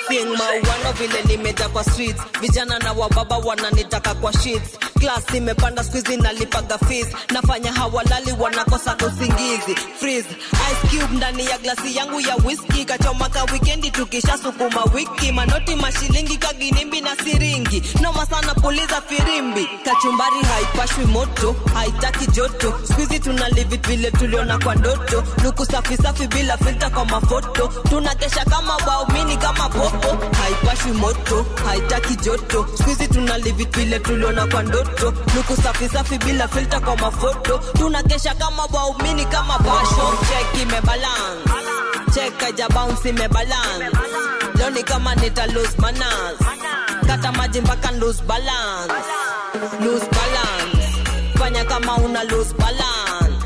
sing mauano vile nimeja kwa streets vijana na wababa wananitaka kwa sheets class imepanda squeezy nalipaga fees nafanya hawalali wanakosa usingizi freeze ice cube ndani ya glasi yangu ya whisky kachomaka wikendi tukisha sukuma wiki manoti mashilingi kaginimbi na siringi noma sana puliza firimbi kachumbari haipashwi moto haitaki joto squeezy tuna live it vile tuliona kwa ndoto luku safi safi bila filter kwa mafoto tunakesha kama waumini kama popo haipashwi moto haitaki joto squeezy tuna live it vile tuliona kwa ndoto luku safi safi bila filter kwa mafoto tunakesha kama waumini kama basho check imebalance check aja bounce imebalance leo ni kama nita lose manners kata maji mpaka lose balance lose balance fanya kama una lose balance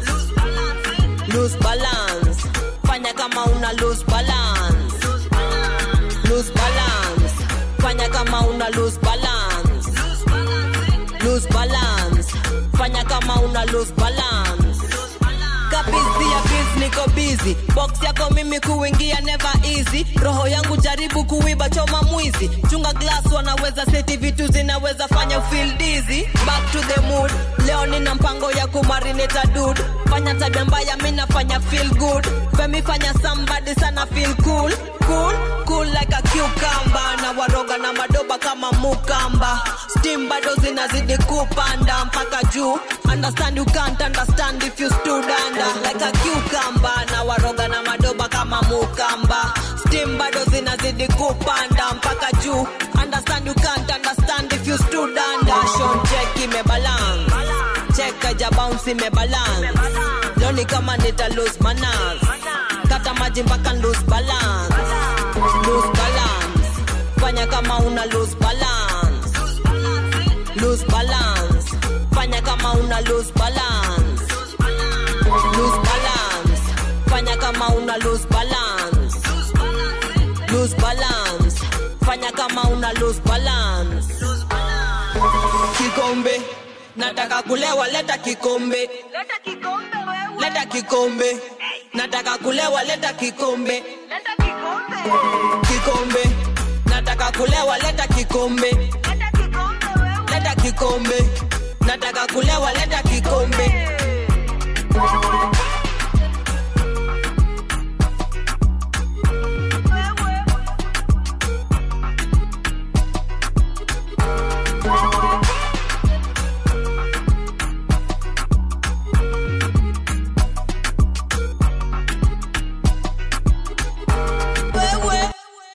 lose balance fanya kama una lose balance lose balance fanya kama una lose balance lose balance fanya kama una lose balance kabizi ya biz niko busy box yako mimi kuingia never easy roho yangu jaribu kuiba choma mwizi chunga glass wanaweza seti vitu zinaweza fanya feel dizzy back to the mood leo nina mpango ya kumarinate dude fanya tabia mbaya mimi nafanya feel good femi fanya somebody sana feel cool cool cool like a cucumber na waroga na madoba kama mukamba steam bado zinazidi kupanda mpaka juu understand you can't understand if you stood under like a cucumber na waroga na madoba kama mukamba steam bado zinazidi kupanda mpaka juu understand you can't understand if you stood under Shon check imebalance check aja bounce imebalance leo ni kama nita lose manners kata maji mpaka lose balance lose balance fanya kama una lose balance lose balance fanya kama una lose balance lose balance fanya kama una lose balance lose balance fanya kama una lose balance kikombe nataka kulewa leta kikombe leta kikombe nataka kulewa leta kikombe kikombe nataka kulewa leta kikombe leta kikombe nataka kulewa leta